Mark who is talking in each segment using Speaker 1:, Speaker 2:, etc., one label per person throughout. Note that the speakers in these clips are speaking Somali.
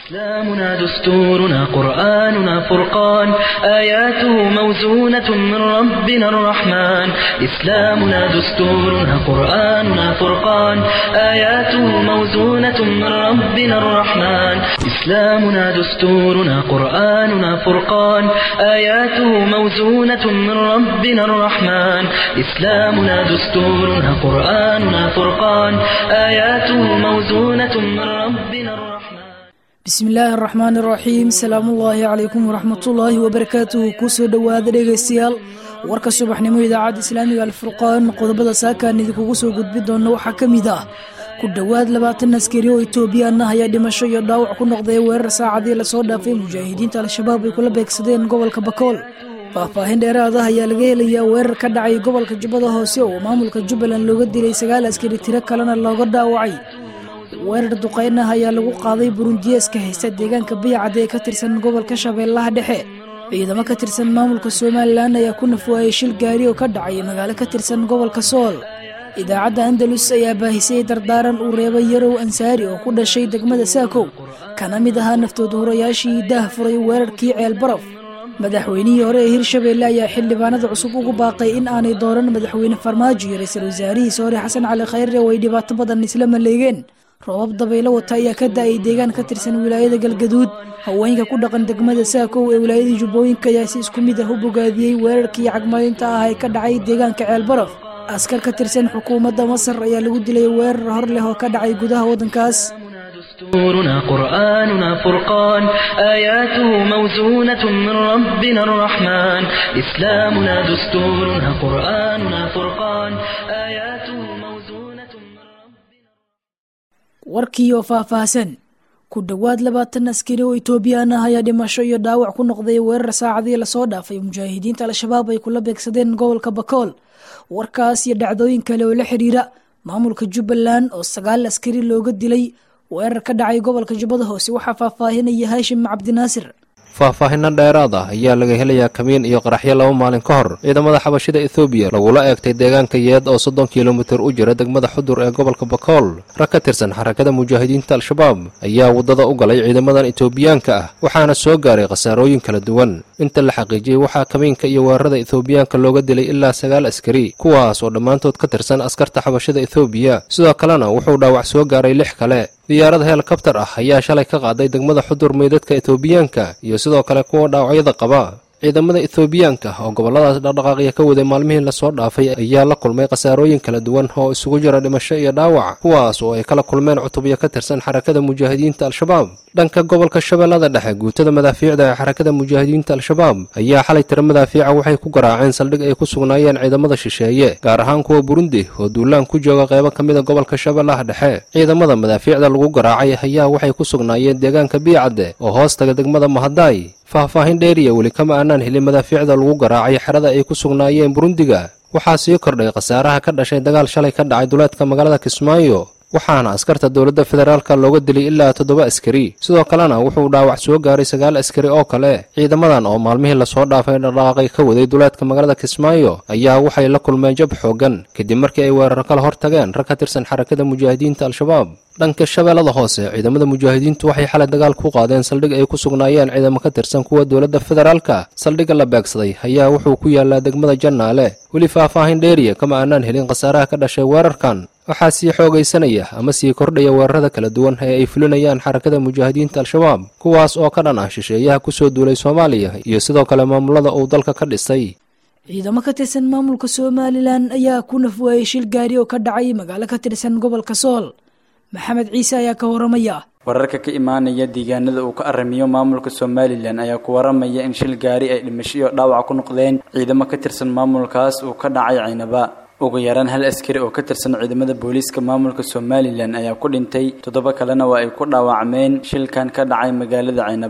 Speaker 1: إسلامنا دستورنا قرآننا فرقان آياته موزونة من ربنا الرحمن إسلامنا دستورنا قرآننا فرقان آياته موزونة من ربنا الرحمن إسلامنا دستورنا قرآننا فرقان آياته موزونة من ربنا الرحمن إسلامنا دستورنا قرآننا فرقان آياته موزونة من ربنا الرحمن
Speaker 2: bismi illaahi araxmaan iraxiim salaamullaahi calaykum waraxmatullaahi wabarakaatuhu kusoo dhowaada dhegaystayaal warka subaxnimo idaacadda islaamiga alfurqaan qodobada saakaan idinkugu soo gudbi doona waxaa ka mid ah ku dhowaad labaatan askari oo etoobiyaan ah ayaa dhimasho iyo dhaawac ku noqday weerar saacadii lasoo dhaafay mujaahidiinta al-shabaab ay kula beegsadeen gobolka bakool faahfaahin dheeraad ah ayaa laga helayaa weerar ka dhacay gobolka jubbada hoose oo maamulka jubbaland looga dilay sagaal askari tiro kalena looga dhaawacay weerar duqeyn ah ayaa lagu qaaday burundiyeeska haysta deegaanka bayacad ee ka tirsan gobolka shabeellaha dhexe ciidamo ka tirsan maamulka somalilan ayaa ku nafwaayay shil gaari oo ka dhacay magaalo ka tirsan gobolka sool idaacadda andalus ayaa baahisay dardaaran uu reebay yarow ansaari oo ku dhashay degmada saakow kana mid ahaa naftood hurayaashii daah furay weerarkii ceel baraf madaxweynihii hore ee hirshabeelle ayaa xildhibaanada cusub ugu baaqay in aanay dooran madaxweyne farmaajo iyo ra-iisul wasaarihiisa hore xasan cali khayre oo ay dhibaato badan isla maleegeen roobab dabaylo wata ayaa ka da-ay deegaan ka tirsan wilaayada galgaduud haweenka ku dhaqan degmada saakow ee wilaayada jubbooyinka ayaa si isku mid ah u bogaadiyey weerarkii cagmarinta ah ee ka dhacay deegaanka ceelbaraf askar ka tirsan xukuumadda masar ayaa lagu dilay weerar hor leh oo ka dhacay gudaha waddankaas
Speaker 1: دستورنا قرآننا فرقان آياته موزونة من ربنا الرحمن إسلامنا دستورنا قرآننا فرقان آياته موزونة من ربنا
Speaker 2: warkii oo faahfaahsan ku dhowaad labaatan askari oo etoobiyaan ah ayaa dhimasho iyo dhaawac ku noqday weerar saacadii lasoo dhaafay mujaahidiinta al-shabaab ay kula beegsadeen gobolka bakool warkaas iyo dhacdooyin kale oo la xiriira maamulka jubbaland oo sagaal askari looga dilay weerar ka dhacay gobolka jubbada hoose waxaa faahfaahinaya haashim cabdinaasir
Speaker 3: faahfaahinno dheeraad ah ayaa laga helayaa kamiin iyo qaraxyo laba maalin ka hor ciidamada xabashida ethoobiya lagula eegtay deegaanka yeed oo soddon kilomitir u jira degmada xudur ee gobolka bakool rag ka tirsan xarakada mujaahidiinta al-shabaab ayaa waddada u galay ciidamadan etoobiyaanka ah waxaana soo gaaray khasaarooyin kala duwan inta la xaqiijiyey waxaa kamiinka iyo weerarada ethoobiyaanka looga dilay ilaa sagaal askari kuwaas oo dhammaantood ka tirsan askarta xabashida ethoobiya sidoo kalena wuxuu dhaawac soo gaaray lix kale diyaarad helikabtar ah ayaa shalay ka qaaday degmada xudur meydadka etoobiyaanka iyo sidoo kale kuwa dhaawacyada qaba ciidamada ethoobiyaanka oo gobolladaas dhaqdhaqaaqya ka waday maalmihii lasoo dhaafay ayaa la kulmay khasaarooyin kala duwan oo isugu jira dhimasho iyo dhaawac kuwaas oo ay kala kulmeen cutubyo ka tirsan xarakada mujaahidiinta al-shabaab dhanka gobolka shabeellada dhexe guutada madaafiicda ee xarakada mujaahidiinta al-shabaab ayaa xalay tira madaafiica waxay ku garaaceen saldhig ay ku sugnaayeen ciidamada shisheeye gaar ahaan kuwa burundi oo duulaan ku jooga qeybo ka mida gobolka shabeellaha dhexe ciidamada madaafiicda lagu garaacay ayaa waxay ku sugnaayeen deegaanka biicadde oo hoostaga degmada mahadaay faahfaahin dheeriya weli kama aanaan helin madaafiicda lagu garaacay xerada ay ku sugnaayeen burundiga waxaa sii kordhay khasaaraha ka dhashay dagaal shalay ka dhacay duleedka magaalada kismaayo waxaana askarta dowladda federaalka looga dilay ilaa toddoba askari sidoo kalena wuxuu dhaawac soo gaaray sagaal askari oo kale ciidamadan oo maalmihii lasoo dhaafay dhaqdhaqaaqay ka waday duleedka magaalada kismaayo ayaa waxay la kulmeen jab xoogan kadib markii ay weerar kala hor tageen rag ka tirsan xarakada mujaahidiinta al-shabaab dhanka shabeellada hoose ciidamada mujaahidiintu waxay xalay dagaal ku qaadeen saldhig ay ku sugnaayeen ciidamo ka tirsan kuwa dowladda federaalka saldhigga la beegsaday ayaa wuxuu ku yaalaa degmada jannaale weli faahfaahin dheeriya kama aanaan helin khasaaraha ka dhashay weerarkan waxaa sii xoogaysanaya ama sii kordhaya weerarada kala duwan ee ay fulinayaan xarakada mujaahidiinta al-shabaab kuwaas oo ka dhan ah shisheeyaha kusoo duulay soomaaliya iyo sidoo kale maamulada uu dalka ka dhisay
Speaker 2: ciidamo ka tirsan maamulka somalilan ayaa ku nafwaayay shil gaari oo ka dhacay magaalo ka tirsan gobolka sool maxamed ciise ayaa ka waramaya
Speaker 4: wararka ka imaanaya deegaanada uu ka aramiyo maamulka somalilan ayaa ku waramaya in shil gaari ay dhimasho iyo dhaawac ku noqdeen ciidamo ka tirsan maamulkaas uu ka dhacay caynaba ugu yaraan hal askari oo ka tirsan ciidamada booliiska maamulka somalilan ayaa ku dhintay toddoba kalena waa ay ku dhaawacmeen shilkan ka dhacay magaalada caynaba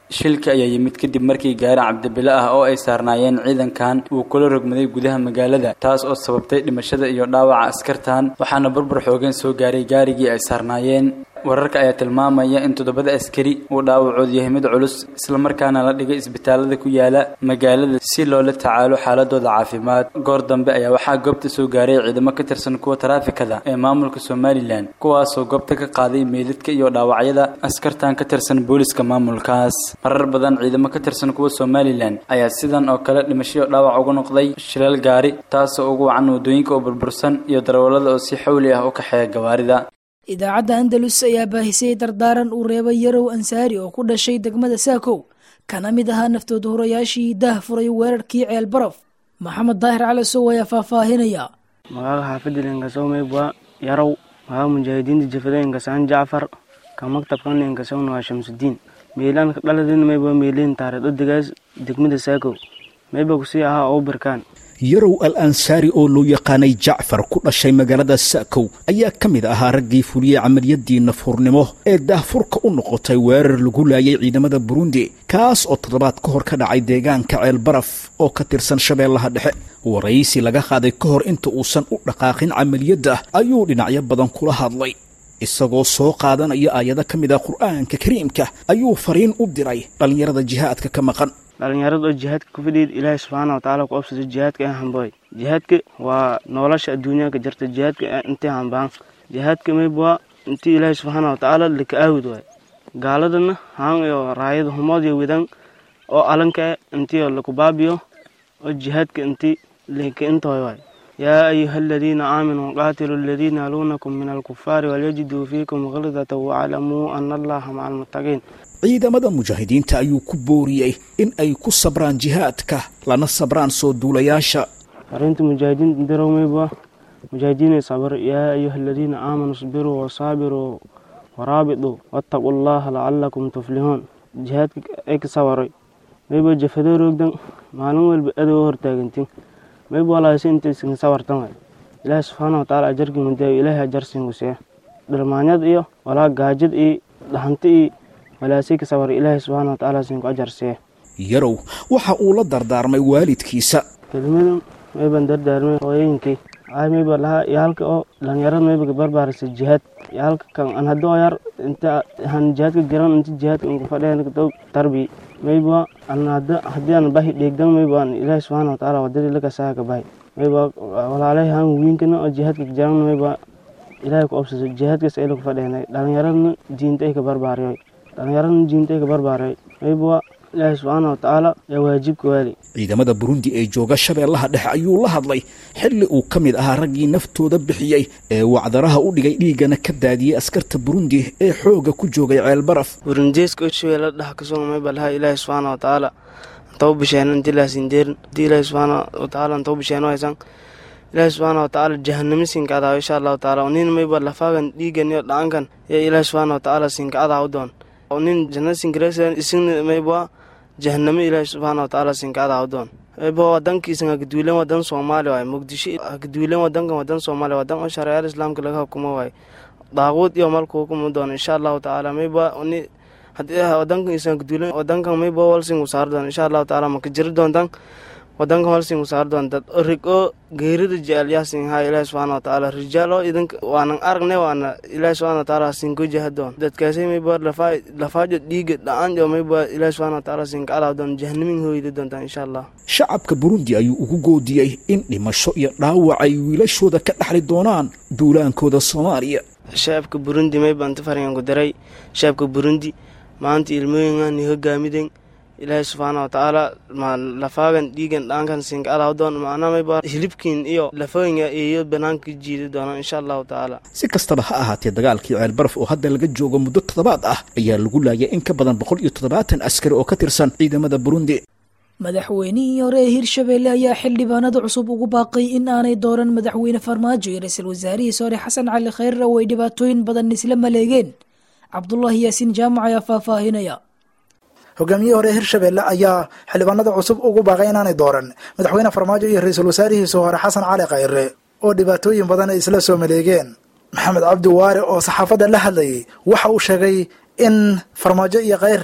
Speaker 4: shilka ayaa yimid kadib markii gaari cabdibile ah oo ay saarnaayeen ciidankan uu kula rogmaday gudaha magaalada taas oo sababtay dhimashada iyo dhaawaca askartan waxaana burbur xoogeen soo gaaray gaarigii ay saarnaayeen wararka ayaa tilmaamaya in toddobada askari uu dhaawacoodu yahay mid culus islamarkaana la dhigay isbitaalada ku yaala magaalada si loola tacaalo xaaladooda caafimaad goor dambe ayaa waxaa goobta soo gaaray ciidamo ka tirsan kuwa taraafikada ee maamulka somalilan kuwaasoo goobta ka qaaday meydadka iyo dhaawacyada askartan ka tirsan booliska maamulkaas marar badan ciidamo ka tirsan kuwa somalilan ayaa sidan oo kale dhimashoyo dhaawac uga noqday shilal gaari taasoo ugu wacan wadooyinka oo burbursan iyo darawallada oo si xawli ah u kaxeeya gawaarida
Speaker 2: idaacadda andalus ayaa baahisay dardaaran uu reebay yarow ansaari oo ku dhashay degmada saakow kana mid ahaa naftood hurayaashii daah furay weerarkii ceel baraf maxamed daahir cali sow ayaa faahfaahinaya
Speaker 5: magaaga xaafadda lenkasow maybwa yarow magaaga mujaahidiinta jafada enkasaan jacfar ka maktabkan enkasowna waa shamsudiin meelaan dhaladin maybwa meeliin taareed odegaas degmada saakow mayba kusii ahaa oo birkaan
Speaker 6: yarow al ansaari oo loo yaqaanay jacfar ku dhashay magaalada sa'kow ayaa ka mid ahaa raggii fuliyey camaliyadii nafuurnimo ee daahfurka u noqotay weerar lagu laayay ciidamada burundi kaas oo toddobaad ka hor ka dhacay deegaanka ceel baraf oo ka tirsan shabeellaha dhexe waraysi laga qaaday ka hor inta uusan u dhaqaaqin camaliyadda ayuu dhinacyo badan kula hadlay isagoo soo qaadanaya aayado ka mid ah qur'aanka kariimka ayuu fariin u diray dhallinyarada jihaadka ka maqan
Speaker 5: dhalinyarada oo jihaadka ku fadhiid ilaahay subxaana watacaala ku obsado jihaadka ee hambooy jihaadka waa nolosha adduunyaha ka jirta jihaadka intay hambaan jihaadka maybwa intii ilaahay subxaana watacaala laka aawid waay gaaladana haan iyo raayada humood iyo widan oo alanka intii laku baabiyo oo jihaadka intii laka intoy waay yaa ayuha aladiina aaminuu qaatiluu aladiina yaluunakum min alkufaari walyajiduu fiikum khildata waclamuu ana allaha maca almuttaqiin
Speaker 6: ciidamada mujaahidiinta ayuu ku booriyey in ay ku sabraan jihaadka lana sabraan soo duulayaasha
Speaker 5: fariinta mujaahidiinta dirow maybwa mujaahidiinay sabr yaa ayuha aladiina aamanuu isbiruu wasaabiruu waraabiduu wattaquu allaha lacalakum tuflihuun jihaadka ay ka sabaray maybwa jafadoo roogdan maalin walba adow hortaagantin maybwa laasi intaysan sabartan waay ilaahi subxaana watacaala ajarkii mudaayo ilaahay ajarsiinku see dhalmaanyad iyo walaa gaajad iyo dhahanti iyo walaasika sabar ilaahay subxaana watacaala siinku ajar see
Speaker 6: yarow waxa uu la dardaarmay waalidkiisa
Speaker 5: kelimadu mayban dardaarmay hooyooyinkii ay mayba lahaa yaalka oo dhalinyarada mayba barbaarisa jihaad yaalka kan an haddoo yar inta han jihaadka garan inta jihaadka unka fadheen dow tarbi mayba an hadda haddii aan bahi dheegdan mayba an ilaahay subxaana watacaala wadadii laka saaka bahi mayba walaalahay han wiinkana oo jihaadka jaran mayba ilaahay ku obsaso jihaadkaas ay laku fadheenay dhalinyaradna diinta ay ka barbaariyoy dhalinyaradna diinta ay ka barbaaray mayba ilaahay subxaana watacaala yaa waajibka waali
Speaker 6: ciidamada burundi ee jooga shabeellaha dhexe ayuu la hadlay xilli uu ka mid ahaa raggii naftooda bixiyey ee wacdaraha u dhigay dhiiggana ka daadiyey askarta burundi ee xoogga ku joogay ceel baraf
Speaker 5: burundeeska oo shabeella dhex kasoo mayba lahaa ilaahay subxaana watacaala antau bisheeno inti laasindeerin inti ilaahay subxaana watacaala antau bisheeno haysan ilaahay subxaana watacaala jahanamo siinka adaa insha allahu tacaala nin mayba lafaagan dhiigan iyo dhacankan yaa ilaahay subxaana watacaala siinka adaa u doon nin janna sinkaresan isina mayba jahanamo ilaahay subxaana watacaala sinkaada awdoon mayba wadankiisan hagaduulen wadan soomaali waay muqdisho hagaduulen wadankan wadan soomaali wadan oo shareecada islaamka laga hukumo waay daaquud iyo malku hukumi doon insha allahu tacaala mayba ni hadii wadankan isan hagaduulen wadankan mayba walsingu saar doon insha allahu tacaala maka jiri doontan wadankan walsingu saar doon dad rig oo geerida jecel yaasin haa ilaahi subxaana watacaala rijaal oo idinka waanan aragne waana ilaahi subxaana watacaala sinko jahadoon dadkaasay mayba lafaa lafaajo dhiiga dhacaan jo mayba ilaahi subxaana watacaala sinka adaa doon jahanamin hooyda doontaan insha allah
Speaker 6: shacabka burundi ayuu ugu goodiyey in dhimasho iyo dhaawac ay wiilashooda ka dhaxli doonaan duulaankooda soomaaliya
Speaker 5: shacabka burundi mayba inta fariganku daray shacabka burundi maanta ilmooyinani hogaamiden ilaahay subxaana watacaala ma lafaagan dhiigan dhaankan sinka adaa doon macnaa mayba hilibkiin iyo lafooyinka iyo banaanka jiidi doona insha allahu tacaala
Speaker 6: si kastaba ha ahaatee dagaalkii ceel baraf oo hadda laga joogo muddo toddobaad ah ayaa lagu laayay in ka badan boqol iyo toddobaatan askari oo ka tirsan ciidamada burundi
Speaker 2: madaxweynihii hore ee hirshabeelle ayaa xildhibaanada cusub ugu baaqay in aanay dooran madaxweyne farmaajo iyo ra-iisul wasaarihiisa hore xasan cali khayre oo ay dhibaatooyin badan isla maleegeen cabdulaahi yaasiin jaamac ayaa faahfaahinaya
Speaker 7: hogaamiyihii hore hirshabeelle ayaa xildhibaanada cusub ugu baaqay inaanay dooran madaxweyne farmaajo iyo ra-iisul wasaarihiisa hore xasan cali khayre oo dhibaatooyin badan ay isla soo maleegeen maxamed cabdi waare oo saxaafadda la hadlayay waxa uu sheegay in farmaajo iyo khayre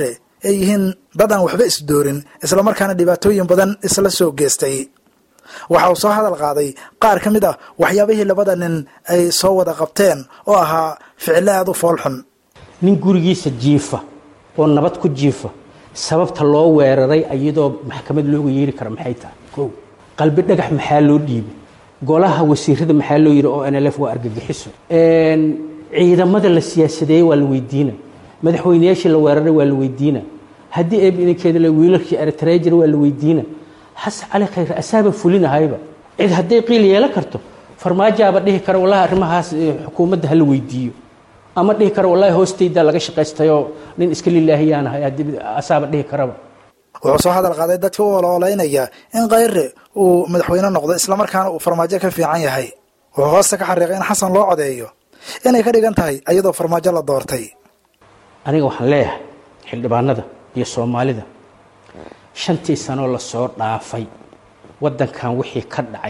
Speaker 7: ay yihiin dad aan waxba isdoorin islamarkaana dhibaatooyin badan isla soo geestay waxa uu soo hadal qaaday qaar ka mid ah waxyaabihii labada nin ay soo wada qabteen oo ahaa ficilo aada u foolxun
Speaker 8: nin gurigiisa jiifa oo nabad ku jiifa sababta loo weeraray iyadoo maxkamad looga yeeri kara maxay tahay kow qalbi dhagax maxaa loo dhiibay golaha wasiirada maxaa loo yidhi oo nlf waa argagixiso ciidamada la siyaasadeeyey waa la weydiina madaxweyneyaashii la weeraray waa la weydiina haddii eebinkeeda wiilalkii eritrea jira waa la weydiina xasan cali khayre asaaba fulinahayba cid hadday qiil yeelan karto farmaajaaba dhihi kara wallahi arrimahaas xukuumadda hala weydiiyo ama dhihi kara wallahi hoostayda laga shaqaystayoo nin iska lilaahiyaanahay asaaba dhihi karaba
Speaker 7: wuxuu soo hadal qaaday dadka u olooleynaya in khayre uu madaxweyne noqdo islamarkaana uu farmaajo ka fiican yahay wuxuu hoosta ka xariiqay in xasan loo codeeyo inay ka dhigan tahay iyadoo farmaajo la doortay
Speaker 8: aniga waxaan leeyahay xildhibaanada iyo soomaalida shantii sanoo lasoo dhaafay waddankan wixii ka dhacay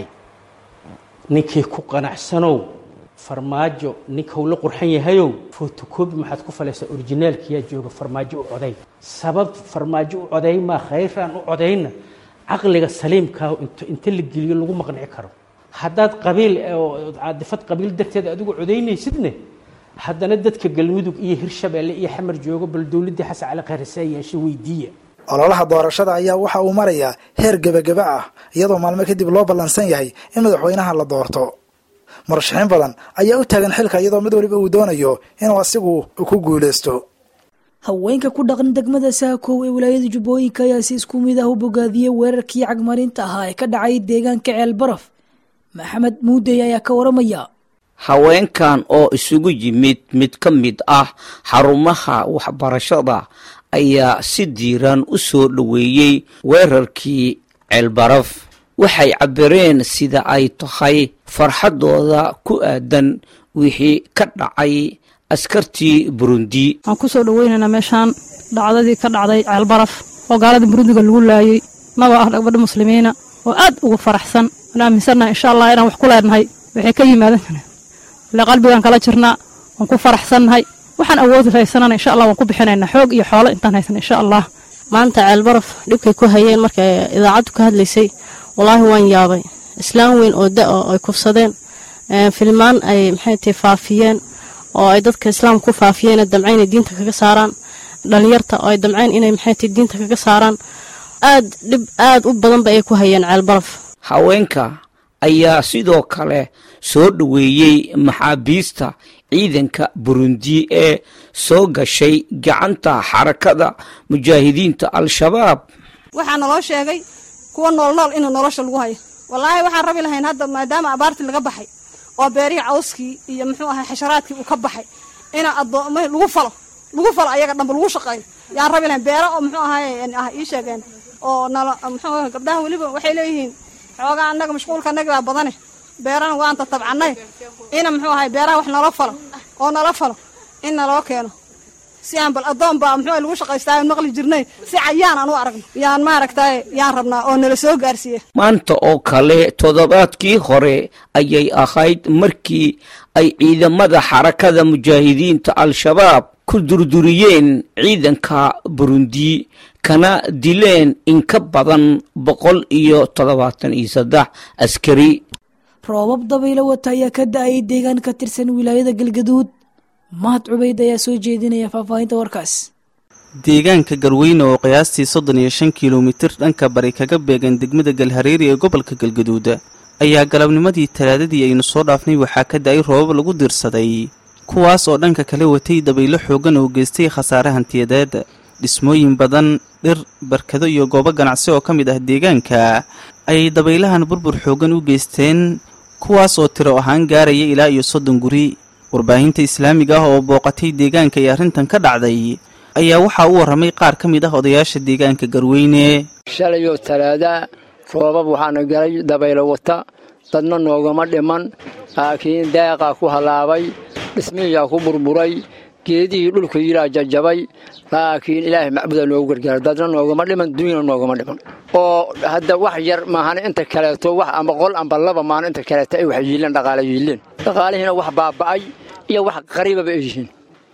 Speaker 8: ninkii ku qanacsanow farmaajo ninkau la qurxan yahayow fotocobi maxaad ku falaysaa orijinaalkiyaa jooga farmaajo u coday sabab farmaajo u coday maa khayraan u codayna caqliga saliimkaa inta la geliyo lagu maqnici karo haddaad qabiil caadifad qabiil darteed adigu codaynaysidne haddana dadka galmudug iyo hirshabeelle iyo xamar joogo bal dowladdii xasan cali khayre saa yeesha weydiiya
Speaker 7: ololaha doorashada ayaa waxa uu marayaa heer gebageba ah iyadoo maalmo kadib loo ballansan yahay in madaxweynaha la doorto murashaxiin badan ayaa u taagan xilka iyadoo mid waliba uu doonayo inuu asigu ku guulaysto
Speaker 2: haweenka ku dhaqan degmada saakow ee wilaayada jubbooyinka ayaa si isku mid ah u bogaadiyey weerarkii cagmarinta ahaa ee ka dhacay deegaanka ceel baraf maxamed muudey ayaa ka waramaya
Speaker 9: haweenkan oo isugu yimid mid ka mid ah xarumaha waxbarashada ayaa si diiran u soo dhoweeyey weerarkii ceelbaraf waxay cabireen sida ay tahay farxaddooda ku aadan wixii ka dhacay askartii burundi
Speaker 10: waxaan ku soo dhoweynaynaa meeshaan dhacdadii ka dhacday ceelbaraf oo gaalada burundiga lagu laayey nagoo ah gabadha muslimiina oo aad ugu faraxsan waan aaminsannaha insha allah inaan wax ku leenahay waxay ka yimaadeen ile qalbigaan kala jirnaa waan ku faraxsannahay waxaan awoodi haysanana insha allah waan ku bixinaynaa xoog iyo xoolo intaan haysan insha allah
Speaker 11: maanta ceelbaraf dhibkay ku hayeen markay idaacaddu ka hadlaysay wallaahi waan yaabay islaam weyn oo da oo ay kufsadeen filmaan ay maxay tahay faafiyeen oo ay dadka islaamka ku faafiyeen damcayn inay diinta kaga saaraan dhalinyarta oo ay damcayn inay maxay tahay diinta kaga saaraan aad dhib aad u badanba ay ku hayeen ceelbaraf
Speaker 9: haweenka ayaa sidoo kale soo dhoweeyey maxaabiista ciidanka burundi ee soo gashay gacanta xarakada mujaahidiinta al-shabaab
Speaker 10: waxaa naloo sheegay kuwa noolnool inuu nolosha lagu hayo wallaahi waxaan rabi lahayn hadda maadaama abaartii laga baxay oo beerihii cawskii iyo muxuu ahay xasharaadkii uu ka baxay ina addooma lagu falo lagu falo ayaga dhanba lagu shaqeeyo yaan rabi lahayn beero oo muxuu ahay ah ii sheegeen oo nala muxuu ahay gabdhahan weliba waxay leeyihiin xoogaa annaga mashquulka annaga baa badane beerana waanta tabcannay ina muxuu ahay beeraha wax nala falo oo nala falo in naloo keeno si aan bal addoon baa muxuu lagu shaqaystaa maqli jirnay si cayaan aan u aragno yaan maaragtay yaan rabnaa oo nala soo gaarsiiye
Speaker 9: maanta oo kale toddobaadkii hore ayay ahayd markii ay ciidamada xarakada mujaahidiinta al-shabaab ku durduriyeen ciidanka burundi kana dileen in ka badan boqol iyo toddobaatan iyo saddex askari
Speaker 2: roobab dabaylo wata ayaa ka da-ayay deegaan ka tirsan wilaayada galgaduud mahad cubayd ayaa soo jeedinaya faahfaahinta warkaas
Speaker 12: deegaanka garweyne oo qiyaastii soddon iyo shan kilomitir dhanka bari kaga beegan degmada galhareeri ee gobolka galgaduud ayaa galabnimadii talaadadii aynu soo dhaafnay waxaa ka da-ay roobab lagu diirsaday kuwaas oo dhanka kale watay dabaylo xoogan oo geystay khasaare hantiyadeed dhismooyin badan dhir barkado iyo goobo ganacsi oo ka mid ah deegaanka ayay dabaylahan burbur xoogan u geysteen kuwaas oo tiro ahaan gaaraya ilaa iyo soddon guri warbaahinta islaamiga ah oo booqatay deegaanka ee arrintan ka dhacday ayaa waxaa u warramay qaar ka mid ah odayaasha deegaanka garweyne
Speaker 13: shalayoo talaada roobab waxaana galay dabaylo wata dadna noogama dhiman laakiin deeqaa ku hallaabay dhismihiyaa ku burburay geedihii dhulka yilaa jajabay laakiin ilaahay macbuda noogu gargaara dadna noogama dhiman dunyana noogama dhiman oo hadda wax yar maahan inta kaleeto wax amba qol amba laba maahan inta kaleeto ay wax yiileen dhaqaale yiileen dhaqaalihiina wax baaba'ay iyo wax qariibaba ay yihiin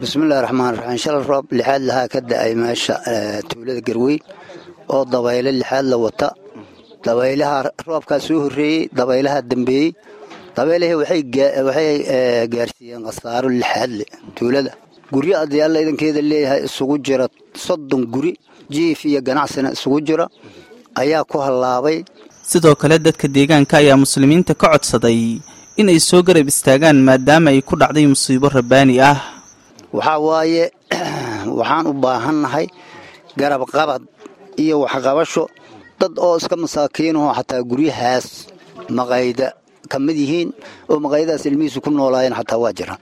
Speaker 14: bismillahi raxmaan raxiim shalay roob lixaad lahaa ka da-ay meesha tuulada garweyn oo dabayle lixaad la wata dabaylaha roobkaa soo horreeyey dabaylaha dambeeyey dabaylahii waxay gaarsiiyeen khasaaro lixaadle tuulada guryo adyaalla idankeeda leeyahay isugu jira soddon guri jiif iyo ganacsina isugu jira ayaa ku hallaabay
Speaker 12: sidoo kale dadka deegaanka ayaa muslimiinta ka codsaday in ay soo garab istaagaan maadaama ay ku dhacday musiibo rabbaani ah
Speaker 14: waxaa waaye waxaan u baahannahay garab qabad iyo waxqabasho dad oo iska masaakiinahoo xataa guryahaas maqayda ka mid yihiin oo maqaayadaas ilmihiisu ku noolaayeen xataa waa jiraan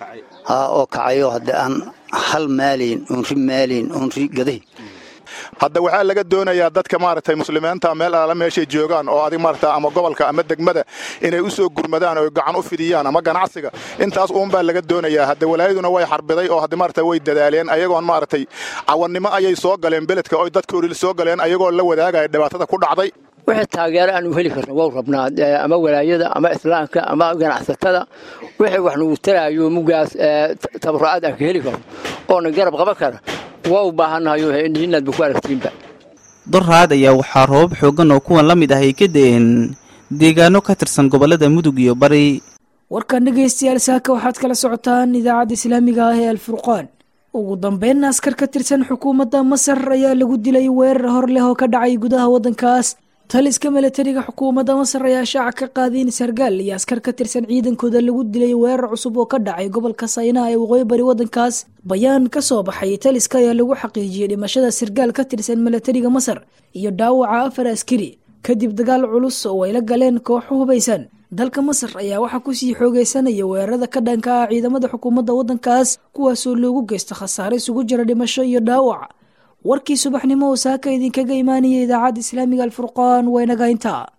Speaker 14: oo kacayo haddii aan hal maalayn oonri maalayn oonri gadahi
Speaker 15: hadda waxaa laga doonayaa dadka maaragtay muslimiinta meel alaala meeshay joogaan oo adig maaragta ama gobolka ama degmada inay u soo gurmadaan oo gacan u fidiyaan ama ganacsiga intaas uunbaa laga doonayaa hadda walaayaduna way xarbiday oo hadda maaragta way dadaaleen ayagoon maaragtay cawannimo ayay soo galeen beledka oo dadkoodii soo galeen ayagoo la wadaagaya dhibaatada ku dhacday
Speaker 13: wixii taageero aanu heli karno waa rabnaa ama walaayada ama islaamka ama ganacsatada wixii wax nagu taraayo mugaas tabarucaad aan ka heli karno oona garab qaban kara waa u baahannahayo inaadba ku aragtiinba
Speaker 12: doraad ayaa waxaa roobab xooggan oo kuwan la mid ah ay ka da'een deegaano ka tirsan gobollada mudug iyo bari
Speaker 2: warkan dhegaystayaal saaka waxaad kala socotaan idaacadda islaamiga ah ee alfurqaan ugu dambeynna askar ka tirsan xukuumadda masar ayaa lagu dilay weerar hor leh oo ka dhacay gudaha waddankaas taliska milatariga xukuumadda masar ayaa shaaca ka qaaday in sargaal iyo askar ka tirsan ciidankooda lagu dilay weerar cusub oo ka dhacay gobolka saynaha ee waqooyi bari waddankaas bayaan ka soo baxay taliska ayaa lagu xaqiijiyey dhimashada sargaal ka tirsan milatariga masar iyo dhaawaca afar askari kadib dagaal culus oo ay la galeen kooxo hubaysan dalka masar ayaa waxaa kusii xoogeysanaya weerarada ka dhanka ah ciidamada xukuumadda waddankaas kuwaasoo loogu geysta khasaare isugu jira dhimasho iyo dhaawac warkii subaxnimo oo saaka idinkaga imaanaya idaacadda islaamiga alfurqaan waa inaga intaa